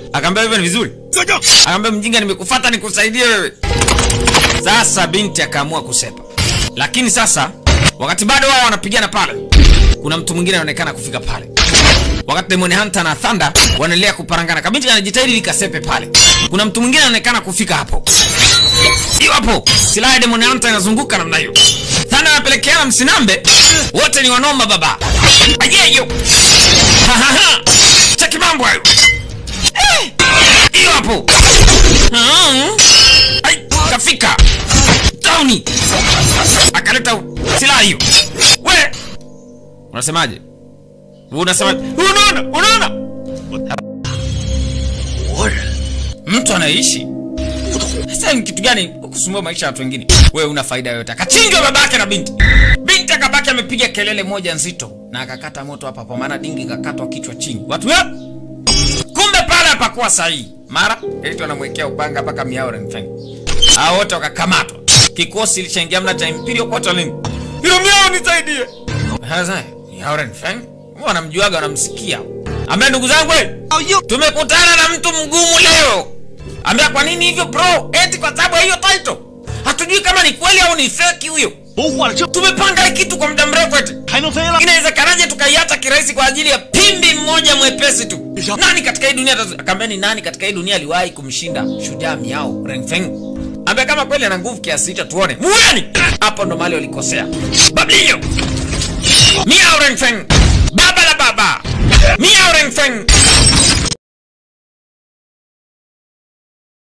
Akaambia hivyo ni vizuri. Akaambia mjinga, nimekufuata nikusaidie wewe. Sasa binti akaamua kusepa, lakini sasa wakati bado wao wanapigana pale, kuna mtu mwingine anaonekana kufika pale. Wakati Demon Hunter na Thunder wanaendelea kuparangana, kabinti anajitahidi likasepe pale. Kuna mtu mwingine anaonekana kufika hapo, hiyo hapo, silaha ya Demon Hunter inazunguka namna hiyo. Thunder anapelekeana msinambe, wote ni wanoma baba. Ajeyo cheki mambo hayo, Eh, hiyo hapo Ah, ai, kafika tauni akaleta silaha hiyo. We unasemaje? Unasemaje? Unaona, unaona mtu anaishi sasa ni kitu gani kusumbua maisha ya watu wengine? Wewe una faida yoyote? Akachinjwa babake na binti. Binti akabaki amepiga kelele moja nzito na akakata moto hapa kwa maana dingi kakatwa kichwa chini. Watu ya kumbe pale hapakuwa sahihi. Mara eti wanamwekea upanga mpaka miao Renfeng. Hao wote wakakamatwa. Kikosi ilishaingia mna cha Imperial Quarterling. Hilo miao nisaidie. Sasa miao Renfeng wanamjuaga wanamsikia. Ambia ndugu zangu, we, tumekutana na mtu mgumu leo. Ambia kwa nini hivyo bro? Eti kwa sababu ya hiyo title. Hatujui kama ni kweli au ni fake huyo. 都换了这 Tumepanga hii kitu kwa muda mrefu eti. 还能飞了？ Inawezekanaje tukaiacha kirahisi kwa ajili ya pimbi mmoja mwepesi tu? Nani katika hii dunia atazu- akaambia ni nani katika hii dunia aliwahi kumshinda shujaa Miao Renfeng? Ambia kama kweli ana nguvu kiasi hicho tuone. Muweni! Hapo ndo mahali walikosea. Bablio. Miao Renfeng. Baba la baba. Miao Renfeng.